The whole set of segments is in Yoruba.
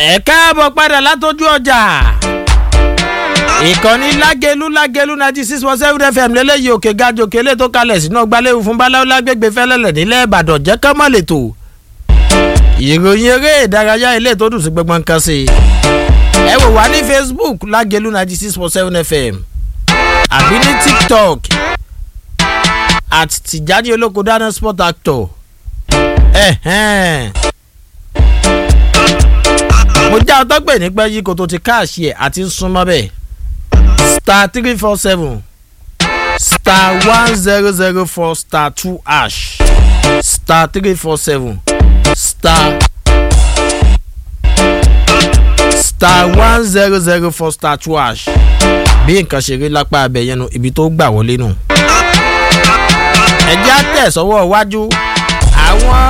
ẹ káàbọ̀ padà látọjú ọjà ìkànnì lágẹlú lágẹlú ninety six point seven fm lélẹ́yìí òkè gajò kélé tó kalẹ̀ sínú ọgbàlẹ́wò fún báláwo lágbègbè fẹ́lẹ́lẹ̀ nílẹ̀ ìbàdàn jẹ́ ká má lè tò ìròyìn eré ìdárayá ilé tó dùn sí gbọgbọ́n nǹkan sí i ẹ wò wá ní facebook lágẹlú ninety six point seven fm àbí ní tiktok at tìjáde olóko dáná sport actor ẹ̀hẹ́n mo já ọtọ́ pè ní pẹ́ yìí kò tó ti káàṣì ẹ̀ àti súnmọ́ bẹ́ẹ̀ star three four seven star one zero zero four star two ash star three four seven star star one zero zero four star two ash bí nǹkan ṣe rí lápá abẹ yẹn nu ibi tó gbà wọlé nù. ẹ̀jẹ̀ á tẹ̀ sọ́wọ́ iwájú àwọn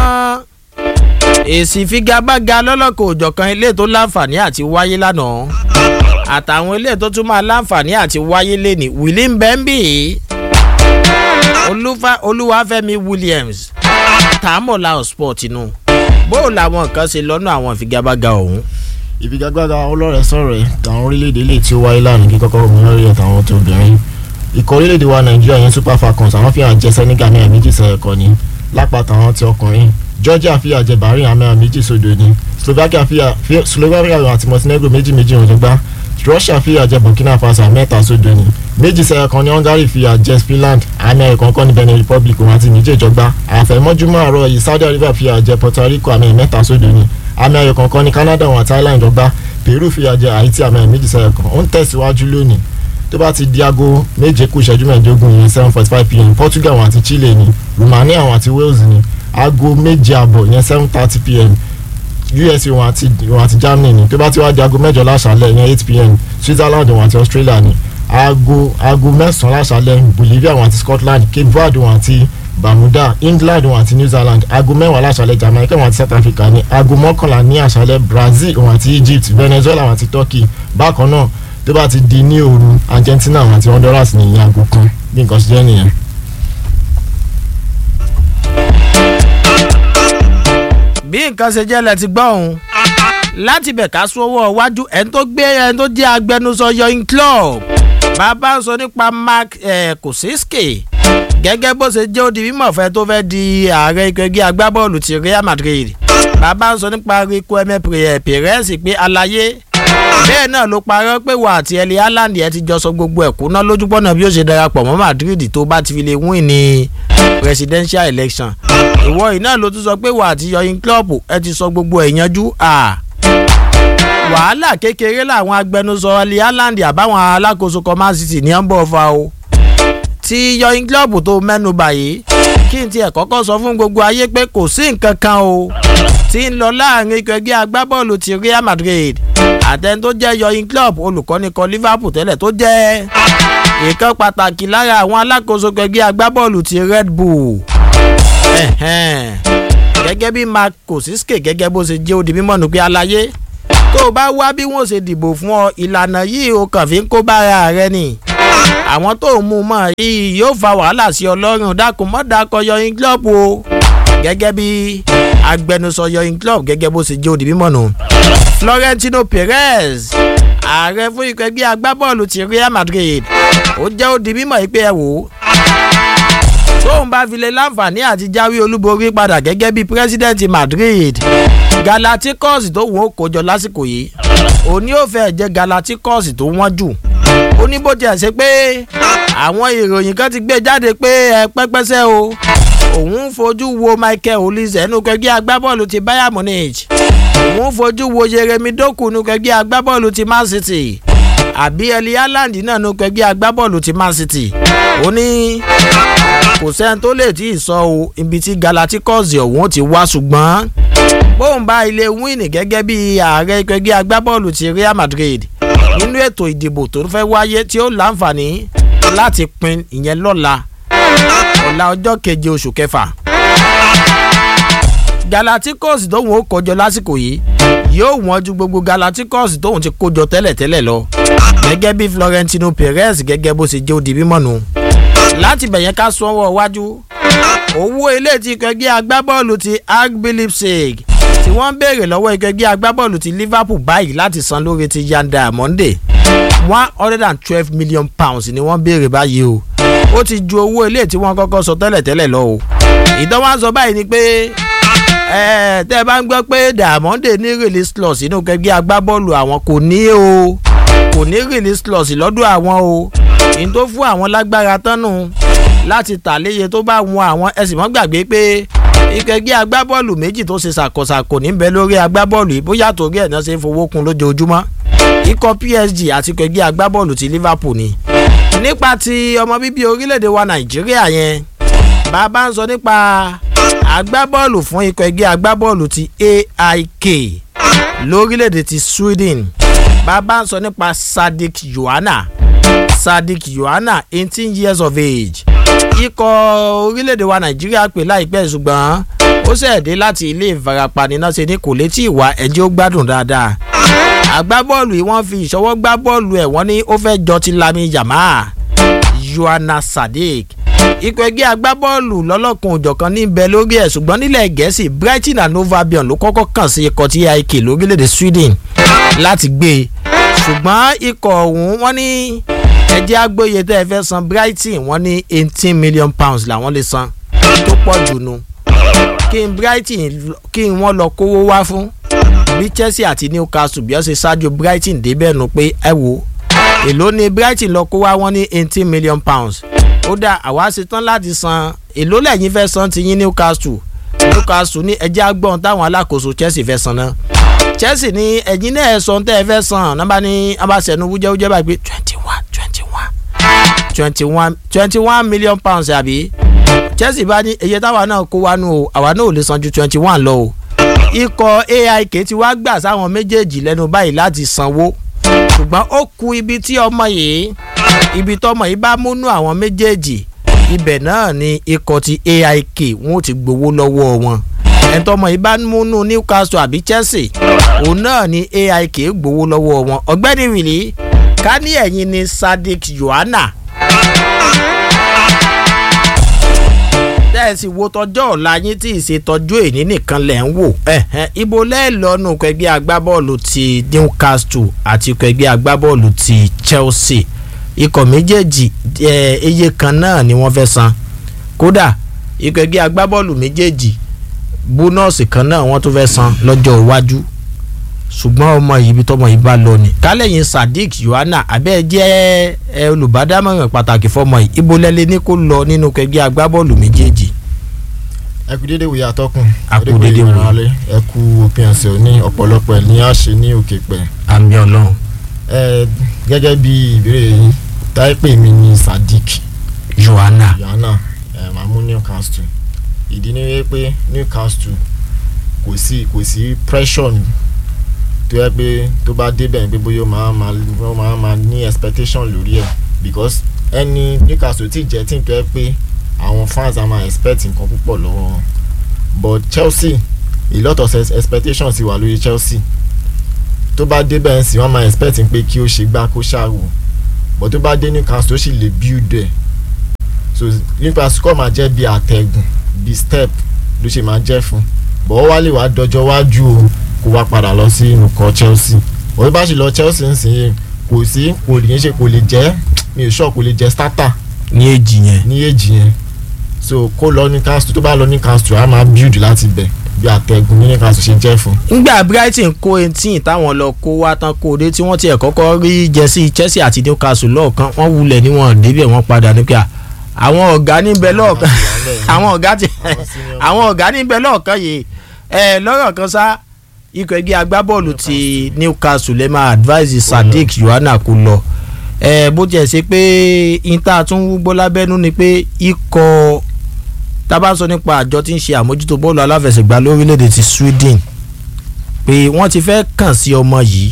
èsì ìfigagbága lọ́lọ́kọ̀ òjọ̀kan ilé tó láǹfààní àti wáyé lánàá àtàwọn ilé tó tún máa láǹfààní àti wáyé lẹ́nìí william bembi olúwàfẹ́mi williams tààmọ̀lá sport inú bó làwọn kan ṣe lọ́nà àwọn ìfigagbága ọ̀hún. ìfigagbága ọlọ́rẹ̀ sọ̀rọ̀ ẹ̀ tàwọn orílẹ̀-èdè lè tí ó wáyé lánàá kí kọ́kọ́ omi lórí ẹ̀ tàwọn tó obìnrin ikọ̀ orílẹ̀-èdè wa nàìjíríà yẹn super falcons àwọn fìhàn jẹ senegal ní ẹ̀mí jìsẹ̀ ẹ̀kọ́ ni lápá tàwọn ti ọkùnrin georgia fìyà jẹ bahrain amẹ́ra méjì sódò ni slovakia fìyà slovakia àti montenegro méjì méjì wọn tó gbá russia fìyà jẹ burkina faso mẹ́ta sódò ni méjì sẹ́yìn kan ní hungary fìyà jẹ finland amẹ́rì kankan ní benin republic wọn àti niger jọgbá àfẹ̀mọ́júmọ́ àárọ̀ yìí saudi arabia fìyà jẹ puerto rico amẹ́rì mẹ́ta sódò ni amẹ́rì kankan ní canada wọn àti ireland jọgbá peru fìyà jẹ haiti amẹ́rì méjì sẹ́yìn kan ó ń tẹ̀síwájú lónìí tó bá ti di aago méje kù ìṣẹ́jú mẹ́ẹ̀ẹ́dógún yẹn seven forty five pm portugal wọn àti chile ni romania wọn àti wales ni aago méje àbọ̀ yẹn seven thirty pm usa wọn àti wọn àti germany ni tó bá ti wá di aago mẹ́jọ láṣálẹ̀ yẹn eight pm switzerland wọn àti australia ni aago aago mẹ́sàn-án láṣálẹ̀ bolivia wọn àti scotland cape verde wọn àti bermuda england wọn àti new zealand aago mẹ́wàá láṣálẹ̀ jamaica wọn àti south africa ni aago mọ́kànlá ní àṣálẹ̀ brazil wọn àti egypt venezuela wọn àti turkey bákan náà tó bá ti di ní òru argentina wọn àti honduras ní ìyẹn aago kan bí nǹkan ṣe jẹ́ nìyẹn. bí nǹkan ṣe jẹ́ lẹ ti gbọ́ òun láti bẹ̀ ká sọ́wọ́ wájú ẹni tó gbé ẹni tó jẹ́ agbẹnusọ yọyin club bàbá ń sọ nípa mark kosiski gẹ́gẹ́ bó ṣe jẹ́ òdi mímọ̀ fẹ́ tó fẹ́ di ààrẹ ìgbẹ́gbẹ́ agbábọ́ọ̀lù ti real madrid bàbá ń sọ nípa rico eme perez pé àlàyé bẹ́ẹ̀ náà ló parọ́ pé wà àti ẹlẹ́ haaland ẹ ti jọ sọ gbogbo ẹ̀kú náà lójúpọ̀nà bí ó ṣe darapọ̀ mọ́ madrid tó bá ti fi lè win ní presidential election ìwọ yìí náà ló tún sọ pé wà àti yọyin club ẹ ti sọ gbogbo ẹ̀ yanjú à wàhálà kékeré làwọn agbẹnusọ ẹlẹ́ haaland àbáwọn alákòóso command city ní ọ̀nbọ̀ fa o ti yọyin club tó mẹ́nu báyìí kí n tiẹ̀ kọ́kọ́ sọ fún gbogbo ayé pé kò sí nǹkan kan o tí ń lọ láàrin ikọ̀ ẹgbẹ́ agbábọ́ọ̀lù ti real madrid àtẹni tó jẹ́ yọyin club olùkọ́ni kan liverpool tẹ́lẹ̀ tó jẹ́ ìkan pàtàkì lára àwọn alákòóso ẹgbẹ́ agbábọ́ọ̀lù ti red bull gẹ́gẹ́ bí mark kosiske gẹ́gẹ́ bó ṣe jẹ́ odi mímọ́ nù pé aláyé tó o bá wá bí wọ́n ṣe dìbò fún ọ ìlànà yìí o kàn fi ń kó bára rẹ ni àwọn tó ń mú un mọ̀ yìí yóò fa wàhálà sí ọlọ́run dákun mọ́ dákọ̀ yọyin club o gẹ́gẹ́ bí agbẹnusọ yọyin club gẹ́gẹ́ bó ṣe jẹ́ odi mímọ́ nù. florentino perez ààrẹ fún ikọ̀ ẹgbẹ́ agbábọ́ọ̀lù ti real madrid ó jẹ́ odi mímọ́ yìí pé ẹ wò ó tóun bá fi lè láǹfààní àti jáwé olúborí padà gẹ́gẹ́ bí pírẹ́sídẹ̀ntì madrid galacticos tó wọ́n kójọ lásìkò yìí òní ò fẹ́ jẹ́ galacticos tó wọ́n jù ó ní bó tiẹ̀ ṣe pé àwọn ìròyìn kan ti gbé jáde pé ẹ pẹ́pẹ́sẹ́ o òun ń fojú wo michael olise ẹnu kẹgbẹ́ agbábọ́ọ̀lù ti bayern munich òun ń fojú wo jeremy doku nu kẹgbẹ́ agbábọ́ọ̀lù ti man city àbí eli haaland náà nu kẹgbẹ́ agbábọ́ọ̀lù ti man city ó ní kò sẹ́ni tó lè tí ì sọ o ibi tí galacticos ọ̀hún ti wá ṣùgbọ́n bóun bá ilé wíìnì gẹ́gẹ́ bí ààrẹ kẹgbẹ́ agbábọ́ọ̀lù ti real madrid nínú ètò ìdìbò tó fẹ́ wáyé tí ó láǹfààní láti pin ìyẹn lọ́la ọ̀la ọjọ́ keje oṣù kẹfà. galacticos tóun ó kọjọ lásìkò yìí yóò wọ́n ju gbogbo galacticos tóun ti kójọ tẹ́lẹ̀tẹ́lẹ̀ lọ gẹ́gẹ́ bí florentino perez gẹ́gẹ́ bó ṣe jẹ́ òdì mímọ́ nu láti bẹ̀yẹn ká sọ́wọ́ wájú owó ilé ti kẹgbẹ́ agbábọ́ọ̀lù ti agb lipsig tí wọ́n ń béèrè lọ́wọ́ ẹgbẹ́ agbábọ́ọ̀lù ti Liverpool báyìí láti san lórí ti Yan Diamond one hundred and twelve million pounds ni wọ́n béèrè báyìí o ó ti ju owó ilé tí wọ́n kọ́kọ́ sọ tẹ́lẹ̀ tẹ́lẹ̀ lọ o ìdánwò sọ báyìí ni pé tẹ́ ẹ bá ń gbọ́ pé Diamond ní release clause inú kẹgbẹ́ agbábọ́ọ̀lù àwọn kò ní o kò ní release clause lọ́dọ̀ àwọn o ní tó fún àwọn lágbára tánu láti tà léye tó bá wọn àwọn ẹ̀sìn mọ́ gbàgbé pé ìkẹgbẹ́ agbábọ́ọ̀lù méjì tó ṣe ṣàkóṣàkó níbẹ̀ lórí agbábọ́ọ̀lù yìí bóyá torí ẹ̀ náà ṣe ń fowó kun lójoojúmọ́ ikọ̀ PSG àti ìkẹgbẹ́ agbábọ́ọ̀lù ti Liverpool ni nípa ti ọmọ bíbí orílẹ̀-èdè wa Nàìjíríà yẹn bàbá ń sọ nípa agbábọ́ọ̀lù fún ikọ̀ ẹgbẹ́ agbábọ́ọ̀lù ti AIK lórílẹ̀‐èdè ti Sweden bàbá ń sọ nípa Sadik Yohana Sadik Yohana eighteen years of age ikọ̀ orílẹ̀‐èdè wa Nàìjíríà pè láìpẹ́ ṣùgbọ́n ó ṣẹ̀dé láti ilé ìfarapa níná ṣe ní kò létí ìwà ẹ̀jẹ̀ ó gbádùn dáadáa agbábọ́ọ̀lù yìí wọ́n fi ìṣọwọ́ gbá bọ́ọ̀lù ẹ̀ wọ́n ní ó fẹ́ jọ ti Lami Yamal Yohana Sadik ikọ̀ ẹgbẹ́ agbábọ́ọ̀lù lọ́lọ́kun òjọ̀kan níbẹ̀ lórí ẹ̀ ṣùgbọ́n nílẹ̀ gẹ̀ẹ́sì Brighton and Hove Albion ló kọ́kọ́ kàn sí ikọ̀ tí AIK lórílẹ̀‐èdè Sweden láti gbé e ṣùgbọ́n ikọ̀ ọ̀hún wọ́n ní ẹjẹ́ agbóye tẹ́ ẹ fẹ́ san Brighton wọ́n ní eighteen million pounds làwọn lè san tó pọ̀ jù nu kí n Brighton kí n wọ́n lọ kówó wá fún bí Chelsea àti Newcastle bí wọ́n ṣe ṣáájú Brighton débẹ̀ nu pé ẹ wò èló ni Brighton lọ kó wá wọ́n ní eighteen million pounds ó dá àwa ṣetán láti san èló lẹ́yìn fẹ́ san ti yín Newcastle Newcastle ní ẹjẹ́ agbọ́n táwọn alákòóso Chelsea fẹ́ san náà Chelsea ní ẹ̀yin náà ẹ̀ sọ tẹ́ ẹ fẹ́ san nọ́mbà ní abáṣẹ́nu wújẹ́wújẹ́ báyìí pé twenty one twenty one twenty one twenty one million pounds àbí Chelsea bá ní iye táwa náà kó wá nù o àwa náà ò lè san ju twenty one lọ o ikọ̀ AIK ti wá gbà sáwọn méjèèjì lẹ́nu báyìí láti sanwó ṣùgbọ́n ó ku ibi tí ọmọ yìí ibi tọmọ yìí bá múnú àwọn méjèèjì ibẹ̀ náà ni ikọ̀ ti AIK wọn ò ti gbowó lọ́wọ́ wọn ẹ̀ńtọ́mọ yìí bá múnú Newcastle àbí Chelsea òun náà ni AIK gbowó lọ́wọ́ wọn ọ̀gbẹ́ni wìlí ká ní ẹ̀yìn ni Sadik Yohana tẹ́ẹ̀sì wo tọjọ́ ọ̀la yín tí ìṣètọ́jú èní nìkan lẹ̀ ń wò ibo lẹ́ẹ̀lọ́nù kẹgbẹ́ agbábọ́ọ̀lù ti Newcastle àti kẹgbẹ́ agbábọ́ọ̀lù ti Chelsea ikọ̀ méjèèjì iye kan náà ni wọ́n fẹ́ san kódà ikọ̀ ẹgbẹ́ agbábọ́ọ̀lù méjèèjì bónọ́ọ̀sì kan náà wọ́n tún fẹ́ san lọ́jọ́ iwájú ṣùgbọ́n ọmọ yìí bí tọmọ yìí bá lọ ni kálẹ̀yìn Sadiq Yohana abẹ́ jẹ́ olùbádámọ̀ràn pàtàkì fọmọ yìí ibo lẹ́lẹ́ ní kó lọ nínú ẹgbẹ́ agbábọ́ọ̀lù méjèèjì. ẹ kú dédé wòye atọ́kùn A kú dédé wòye. wòye ẹ kú òpin ọ̀sẹ̀ òní ọ̀pọ̀lọpọ̀ ẹ̀ ní àṣẹ ní òkè pẹ̀ àmì ọlọ́run ẹ gẹ́gẹ́ bí ìbéèrè yín táìpé mi ní Sadiq Yohana Yohana ẹ máa mú Newcastle ìdí ni wípé Newcastle kò sí kò sí pressure ni tó yẹ pé tó bá débẹ̀ pé bóyá ó máa máa ó máa máa ní expectation lórí ẹ̀ because ẹni Newcastle ti jẹ́ tí n tó yẹ pé àwọn fans á máa expect nǹkan púpọ̀ lọ́wọ́ wọn but Chelsea a lot of ex- expectations ti wà lórí Chelsea tó bá débẹ̀ ń sìn wọ́n máa expect pé kí ó ṣe gbá kó ṣàwò but tó bá dé Newcastle ó sì lè build ẹ̀ so Newcastle kọ́ máa jẹ́ bí àtẹ̀gùn bí step ló ṣe máa jẹ́ fún bọ́ ó wá lè wá dọjọ́ wájú o kó wá padà lọ sí nǹkan Chelsea òun bá sì lọ Chelsea ń sìn kò sí kò lè ṣe kò lè jẹ́ mi ò sọ kò lè jẹ́ starter ní èjì yẹn ní èjì yẹn so kó lọ Newcastle tó bá lọ Newcastle á máa build láti bẹ̀ bí àtẹ̀gùn ní Newcastle ṣe jẹ́ fún. ngbà Brighton kó eighteen táwọn lọ kó wá tán kó dé tí wọ́n tiẹ̀ kọ́kọ́ rí jẹ́sí Chelsea àti Newcastle lọ́ọ̀kan wọ́n wulẹ̀ níwọ̀n débẹ̀ wọ́n padà ní pé à, àwọn ọ̀gá níbẹ̀ lọ́ọ̀kan àwọn ọ̀gá ti àwọn ọ̀gá níbẹ̀ lọ́ọ̀kan yìí ẹ lọ́rọ̀ kan sá ikọ̀ ẹgbẹ́ agbábọ́ọ̀lù ti Newcastle lè máa advise Sadiq Yohana kó lọ ẹ bó tiẹ̀ ṣe pé inter tún wúgbó lábẹ́nú ni pé ikọ̀ tá a bá sọ nípa àjọ tí ń ṣe àmójútó bọ́ọ̀lù aláfẹsẹ̀gbá lórílẹ̀‐èdè ti Sweden pé wọ́n ti fẹ́ kàn sí ọmọ yìí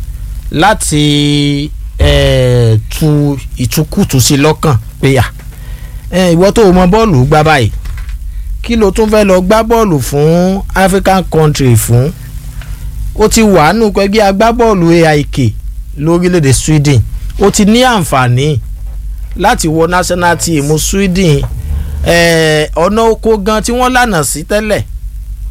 láti eh, tu ìtukùtù sí lọ́kàn pé à eh, ìwọ tó o mọ bọ́ọ̀lù gbá báyìí kí ló tún fẹ́ lọ gbá bọ́ọ̀lù fún African country fún ó ti wà nù pẹ́gbẹ́ agbábọ́ọ̀lù AIK lórílẹ̀‐èdè Sweden ó ti ní àǹfààní láti wọ national team Sweden eh, ọ̀nà oko gan tí wọ́n lànà sí tẹ́lẹ̀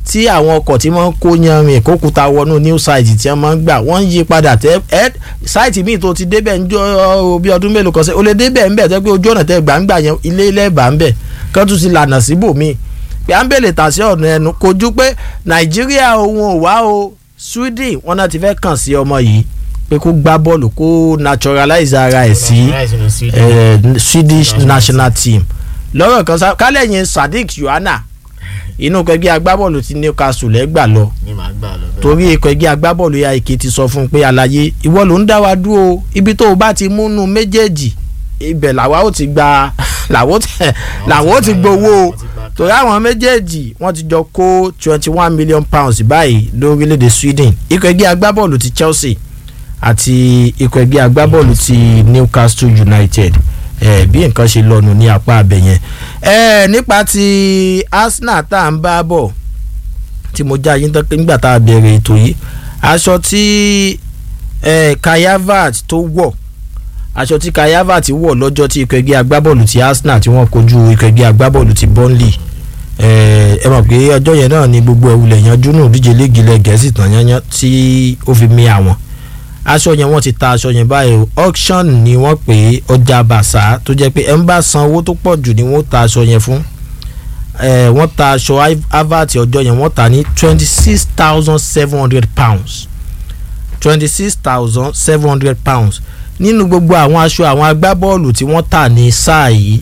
tí àwọn ọkọ̀ tí wọ́n ń kó yanrìn ìkókuta wọnú new site tí wọ́n máa ń gbà wọ́n ń yí padà tẹ́ ẹ́ site míì tó ti débẹ̀ ń jọ bí ọdún mélòó kan sẹ́ o lè débẹ̀ ń bẹ̀ tẹ́ pé ojú ọ̀nà tẹ́ gbàǹgbà yẹn ilé ilẹ̀ bá ń bẹ̀ kán tún ti lànà síbòmíì pé à ń bèlè tà sí ọ̀nà ẹnu kojú pé nàìjíríà òun ò wá o sweden wọn náà ti fẹ́ kàn sí ọmọ yìí pé kó gbá bọ́ọ̀lù kó naturalize ara ẹ̀ sí eh, swedish national team lọ́rọ̀ kan sá kálẹ̀ yẹn sadiq yohana inú kẹgbẹ́ agbábọ́ọ̀lù ti newcastle lẹ́gbà lọ ní màá gbà lọ bẹ́ẹ̀. torí ikọ̀ ẹgbẹ́ agbábọ́ọ̀lù ya ike ti sọ fún un pé àlàyé ìwọ ló ń dá wa dúró ibi tó o bá ti múnú méjèèjì ibẹ̀ làwa ó ti gba làwa ó ti làwa ó ti gbowó o torí àwọn méjèèjì wọ́n ti jọ kó twenty one million pounds báyìí lórílẹ̀‐èdè sweden ikọ̀ ẹgbẹ́ agbábọ́ọ̀lù ti chelsea àti ikọ̀ ẹgbẹ́ agbábọ́ọ̀lù ti newcastle united eh, bí nǹkan ṣe lọ́nu ní apá abẹ yẹn eh, nípa ti arsenal tá à ń bá bọ̀ tí mo já yín tán nígbà tá a bẹ̀rẹ̀ ètò yìí aṣọ tí eh, kayavat tó wọ̀ aṣọ tí kayavat wọ̀ lọ́jọ́ tí ikọ̀ ẹgbẹ́ agbábọ́ọ̀lù ti arsenal tí wọ́n kojú ikọ̀ ẹgbẹ́ agbábọ́ọ̀lù ti burnley ẹ ẹ mọ̀ pé ọjọ́ yẹn náà ni gbogbo ẹ̀wùlẹ̀ yanjú nù díje léegi ilẹ̀ gẹ̀ẹ́sì tán yányán tí ó fi mí àwọn aṣọ yẹn wọ́n ti ta aṣọ yẹn báyìí o auction ni wọ́n pè é ọjà bàṣà tó jẹ́ pé ẹ̀ ń bá san owó tó pọ̀ jù ni wọ́n ta aṣọ yẹn fún ẹ wọ́n ta aṣọ havert ọjọ́ yẹn wọ́n ta ní twenty six thousand seven hundred pounds twenty six thousand seven hundred pounds nínú gbogbo àwọn aṣọ àwọn agbábọ́ọ̀lù tí wọ́n tà ní sáà yìí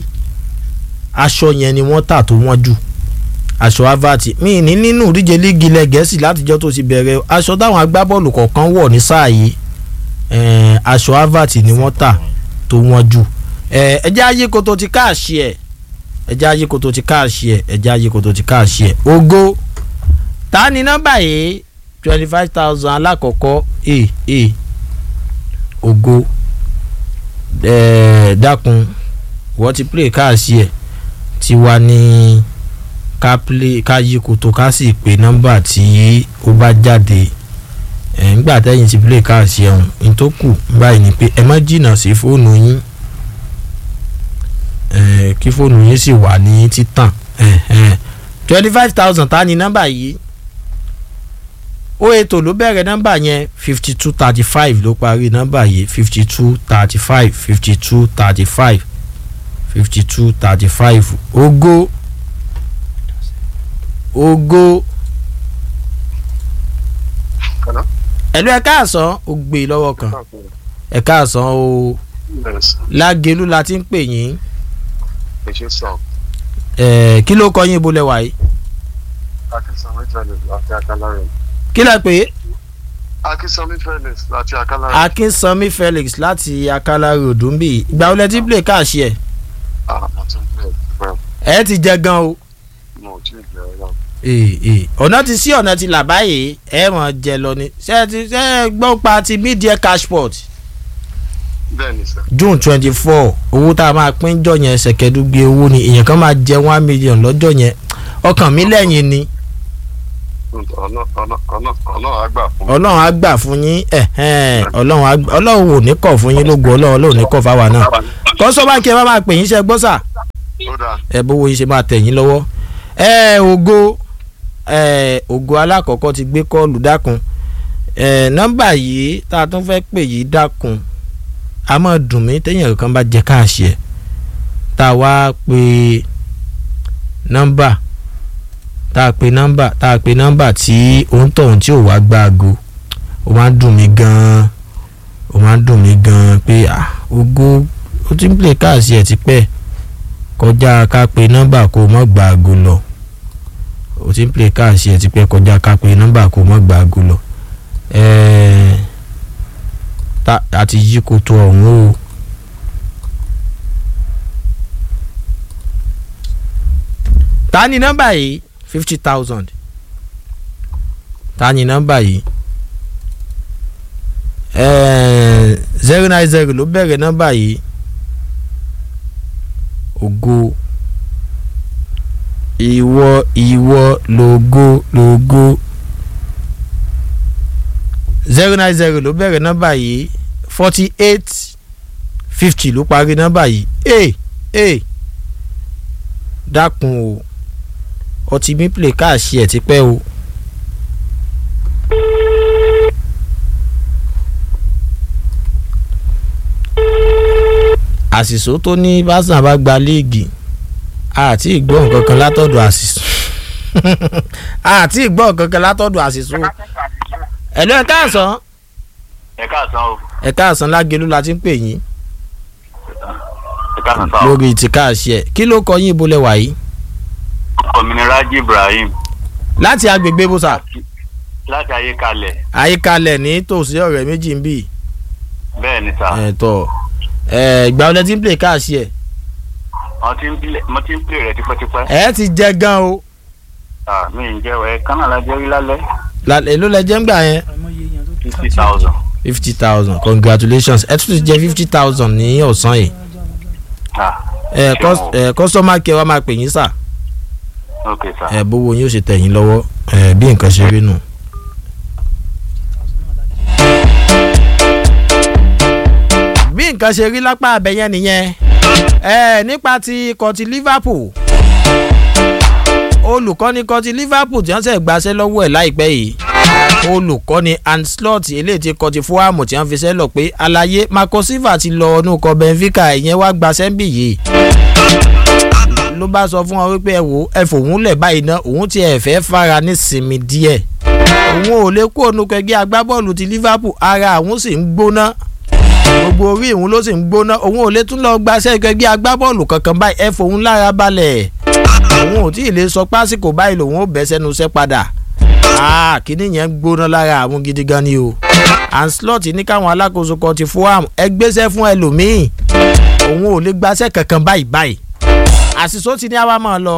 aṣọ yẹn ni wọ́n tà tó wọ́n jù aṣọ havert mi ní nínú ìdíje líìgì ilẹ̀ gẹ̀ẹ́sì látijọ́ tó ti bẹ̀rẹ̀ aṣọ táwọn agbábọ́ọ̀lù kọ̀ọ̀kan wọ̀ ní sáà yìí eh, aṣọ havert ni wọ́n tà tó wọ́n jù eh, ẹjẹ́ ayé koto ti káàṣì ẹ̀ ẹjẹ́ ayé koto ti káàṣì ẹ̀ ẹjẹ́ ayé koto ti káàṣì ẹ̀ ogo ta ni nọ́mbà yìí twenty five thousand alákọ̀ọ́kọ́ e e ogo eh, dákun wọ́n ti play káàṣì ẹ̀ tiwa ní ká play ká yí koto ká sì pé nọ́mbà tí ó bá jáde ẹ̀ ńgbà tẹ́yìn ti play káàsì ẹ̀hún ní tó kù báyìí ni pé ẹ má jìnnà sí fóònù yín ẹ̀ kí fóònù yín sì wà ní títàn twenty five thousand ta ni nọ́mbà yìí ó ètò ló bẹ̀rẹ̀ nọ́mbà yẹn fifty two thirty five ló parí nọ́mbà yìí fifty two thirty five fifty two thirty five fifty two thirty five ogo ogo Hello? ẹ̀lú ẹ̀ káàsán ó gbé e lọ́wọ́ kan ẹ̀ káàsán o Yes, lágẹ̀lú la ti ń pè yín ẹ ṣe sọ. ẹ̀ kí ló kọ yín ibo lẹ́wà yìí Akínsanmi Felix láti Akálárẹ̀. kí lẹ pé Akínsanmi Felix láti Akálárẹ̀. akínsanmi felix láti akala road ń bì ìgbà wo lẹ ti play káàṣì ẹ̀ Àwọn tó ń pè é ẹ̀ ti jẹ gan o mo ò tí ì bẹ̀rẹ̀ lọ. ee ee ọ̀nà ti sí ọ̀nà ti là báyìí ẹ̀ mọ̀ jẹ lọ ni ṣé ẹ ti ṣé ẹ gbọ́ pa ti media cashport Bẹ́ẹ̀ni sir. june twenty four owó tá a máa pín jọ yẹn ṣẹ̀kẹ́dúgbé owó ni èèyàn kan máa jẹ one million lọ́jọ́ yẹn ọkàn mi lẹ́yìn ni Ọ̀nà ọ̀nà ọ̀nà ọ̀nà àgbà fún mi. ọlọ́run á gbà fún yín ẹ̀hẹ́n, ọlọ́run á gbà- ọlọ́run ò ní kọ̀ fún yín lógo ọlọ́run ọlọ́run ò ní kọ̀ fáwa náà kọ́sọ́bà kí ẹ bá máa pè yín ṣe gbọ́ sà Ó dáa. ẹ bówó yín ṣe máa tẹ̀ yín lọ́wọ́ ẹ ògo ẹ ògo alákọ̀ọ́kọ́ ti gbé kọ́ọ̀lù dákun ẹ nọ́mbà yìí tá a tún fẹ́ pè yìí dákun a máa dùn mí téèyàn kan bá jẹ káàṣì ẹ̀ tá a wá pe nọ́mbà tá a pe nọ́mbà tá a pe nọ́mbà tí òun tọ̀hún tí ò wá gbá aago ó máa ń dùn mí gan-an ó máa ń dùn mí gan-an pé ah ògo ó ti ń play káàṣì ẹ̀ tipẹ́ kọjá ká pe nọ́mbà kó mọ́ gba aago lọ o ti ń play káàsì ẹ̀ ti pẹ́ kọjá ká pe nọ́mbà kó mọ́ gba aago lọ ẹ̀ẹ́ ta àti yí koto ọ̀hún o. ta ni nọ́mbà yìí fifty thousand ta ni nọ́mbà yìí ẹ̀ẹ́ zero nine zero ló bẹ̀rẹ̀ nọ́mbà yìí ògo ìwọ ìwọ lògo lògo zero nine zero ló bẹ̀rẹ̀ nọ́mbà yìí forty eight fifty ló parí nọ́mbà yìí ee ee dákun o ọtí mi play káàṣì ẹ̀ ti pẹ́ o. àṣìṣó tó ní básán bá gba léègì àti ìgbọ́ nǹkan kan látọ̀dọ̀ àṣìṣó àti ìgbọ́ nǹkan kan látọ̀dọ̀ àṣìṣó ẹ̀lú ẹ̀ káàsán ẹ káàsán o ẹ̀ káàsán lágẹ̀lú la ti ń pè yín ẹ káàsán sáà o lórí ìtìkáàṣì ẹ̀ kí ló kọ yín ibo lẹ wà yìí òmìniraji ibrahim láti agbègbè bùsà láti ayékalẹ̀ àyíkalẹ̀ ní tòsí ọ̀rẹ́ méjì ń bì bẹ́ẹ̀ ni sà ẹ̀ tọ̀ ẹ̀ ìgbà wọlé tí ń play káàṣì ẹ̀ wọ́n ti ń pilẹ̀ wọ́n ti ń pilẹ̀ rẹ̀ tipẹ́tipẹ́ ẹ̀ ti jẹ gan o Ah, mi ń jẹ́ ẹ kánà la jẹ́ rí lálẹ́ La- èló lẹ jẹ́ ń gbà yẹn fifty thousand fifty thousand congratulations ẹ tún ti jẹ fifty thousand ní ọ̀sán yìí ẹ kọ́s- ẹ customer care wa máa pè yín sà ok sà ẹ bówó yín ó ṣe tẹ̀ yín lọ́wọ́ ẹ bí nǹkan ṣe rí nù. bí nǹkan ṣe rí lápá abẹ́yẹn nìyẹn ẹ nípa ti ikọ̀ ti liverpool olùkọ́ni ikọ̀ ti liverpool tí wọ́n ṣẹ̀ gbaṣẹ́ lọ́wọ́ ẹ̀ láìpẹ́ yìí olùkọ́ni anslot eléyìí ti kọ́ ti fúhàmù tí wọ́n fi ṣẹ́ lọ pé alaye marco silva ti lọ ọdún kọ benfica ìyẹn wá gbaṣẹ́ ń bì yìí ló bá sọ fún wọn wípé ẹ wò ẹ fòun lẹ̀ báyìí ná òun ti ẹ̀ fẹ́ fara ní sinmi díẹ̀ òun ò lè kó ònú kẹgbẹ́ agbábọ́ọ̀lù ti liverpool ara àwọn sì ń gbóná gbogbo orí òun ló sì ń gbóná òun ò lè tún lọ gbaṣẹ́ kẹgbẹ́ agbábọ́ọ̀lù kankan báyìí ẹ fòun lára balẹ̀ òun ò tí ì lè sọ pásíkò báyìí lòun ò bẹ́ sẹ́nu iṣẹ́ padà ah kíní yẹn ń gbóná lára àwọn gidi gan ni o anslot ní káwọn alákòóso kan ti fún ẹ gbéṣẹ́ fún ẹlòmíì òun ò lè gbaṣẹ́ kankan báyìí báyìí àṣìṣó ti ní àwa máa lọ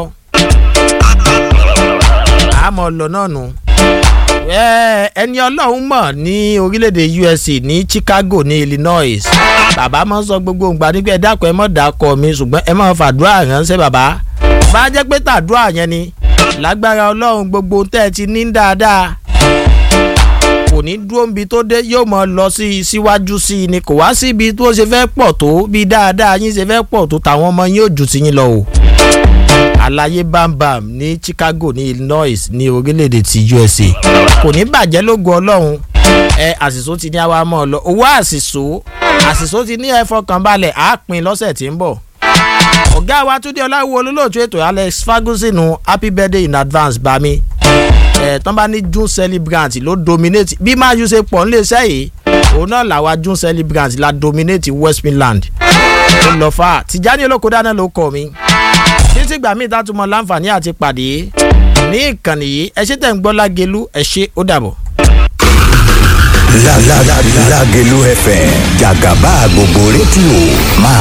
àmọ́ lọ náà nù Ẹ, ẹni ọlọ́run mọ̀ ní orílẹ̀-èdè USA ní Chicago ní Illinois bàbá máa ń sọ gbogbo ìgbà nígbà ẹ dákun ẹ mọ̀ dákọ̀ mi ṣùgbọ́n ẹ máa fàdúrà ránṣẹ́ bàbá bá a jẹ́ pé tàdúrà yẹn ni lágbára ọlọ́run gbogbo tẹ́ ẹ ti ní dáadáa kò ní dúró níbi tó dé yóò mọ lọ sí i síwájú sí i ni kò wá síbi tó ṣe fẹ́ pọ̀ tó bí dáadáa yín ṣe fẹ́ pọ̀ tó tàwọn ọmọ yín ò jù sí yín lọ o àlàyé bambam ní Chicago ní Illinois ní orílẹ̀-èdè ti USA kò ní bàjẹ́ lógo ọlọ́run ẹ àṣìṣó ti ní àwa mọ́ ọ lọ owó àṣìṣó àṣìṣó ti ní ẹ fọkànbalẹ̀ á pín lọ́sẹ̀ tí ń bọ̀ ọ̀gá wa túndé ọláwo olólùtú ètò Alex Ferguson happy birthday in advance bami ẹ̀ tán bá ní june celebrant ló dominate bí máa yú ṣe pọ̀ nílé iṣẹ́ yìí òun náà làwa june celebrant la dominate West Midland ó lọ fà á Tìjání olóko dáná ló kọ mi títí gbà mí ìtàtúmọ̀ láǹfààní àti pàdé ní ìkànnì yìí ẹ ṣé tẹ̀ ń gbọ́ lágelu ẹ ṣé ó dàbọ̀. La la la la Lagelu FM Jagaba gbogbo rédíò máa